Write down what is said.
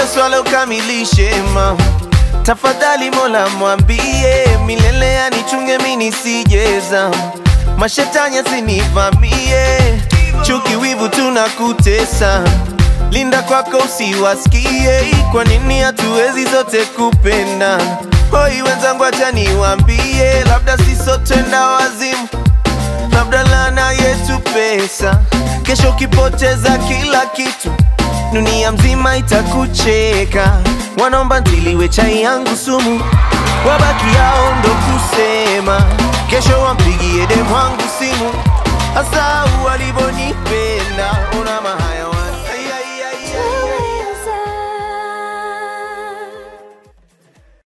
swala ukamilishe mama tafadhali mola mwambie milele anichunge mi nisijeza mashetani asinivamie chuki wivu tunakutesa linda kwako usiwasikie kwa nini hatuwezi zote kupenda hoi wenzangu acha niwambie labda sisotenda wazimu labda lana yetu pesa kesho ukipoteza kila kitu dunia mzima itakucheka wanaomba ntiliwe chai yangu sumu wabaki yao ndo kusema kesho wampigie demu wangu simu hasa